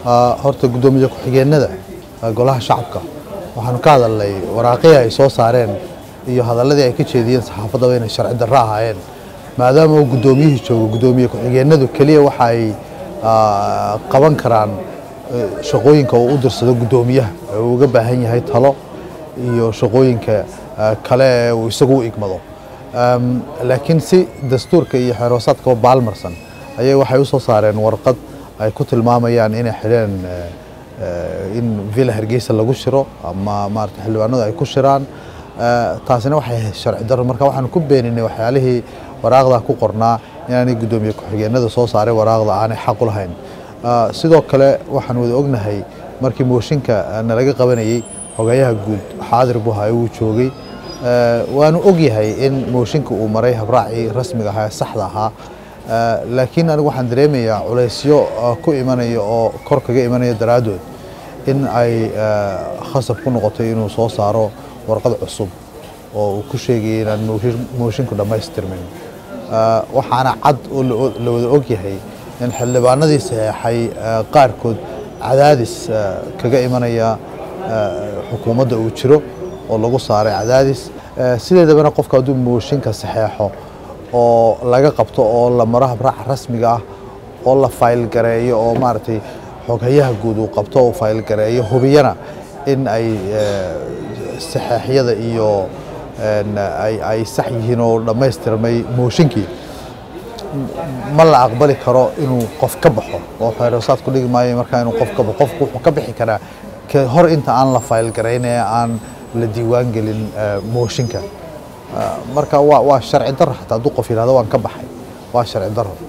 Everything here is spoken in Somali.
horta guddoomiye ku-xigeenada golaha shacabka waxaanu ka hadalnay waraaqihii ay soo saareen iyo hadalladii ay ka jeediyeen saxaafaddaba inay sharci darro ahaayeen maadaama uu guddoomiyihii joogo guddoomiye ku-xigeenadu keliya waxa ay qaban karaan shaqooyinka uu u dirsado guddoomiyaha ee uu uga baahan yahay talo iyo shaqooyinka kale ee uu isagu u igmado laakiin si dastuurka iyo xeeroosaadkaba baalmarsan ayay waxay u soo saareen warqad ay ku tilmaamayaan inay xidheen in villa hargeysa lagu shiro ama maarata xildhibaanadu ay ku shiraan taasina waxay ahayd sharci darro marka waxaanu ku beeninay waxyaalihii waraaqda ku qornaa inaanay guddoomiye ku-xigeenada soo saaray waraaqda aanay xaq u lahayn sidoo kale waxaan wada ognahay markii mooshinka nalaga qabanayey xogayaha guud xaadir buhaye wuu joogay waanu ogyahay in mooshinka uu maray habraacii rasmiga ahaa ee saxda ahaa laakiin anigu waxaan dareemayaa culaysyo ku imanaya oo kor kaga imanaya daraaddood in ay khasab ku noqotay inuu soo saaro warqad cusub oo uu ku sheegayay inaan moshinku dhammaystirmin waxaana cad oo la wada ogyahay in xildhibaanadii saxeexay qaarkood cadaadis kaga imanaya xukuumadda uu jiro oo lagu saaray cadaadis sideedabana qofka hadduu mooshinka saxeexo oo laga qabto oo la maro habraaca rasmiga ah oo la faylgareeyo oo maaragtay xoghayaha guud uu qabto oo faylgareeyo hubiyana in ay saxeexyada iyo ay sax yihiin oo dhammaystirmay mooshinkii ma la aqbali karo inuu qof ka baxo oo xeerosaad ku dhigi maayo markaa inuu qof ka baxo qofku wuxuu ka bixi karaa hor inta aan la faylgarayn ee aan la diiwaan gelin mooshinka marka waa waa sharci darro xataa hadduu qof yidhahdo waan ka baxay waa sharci darro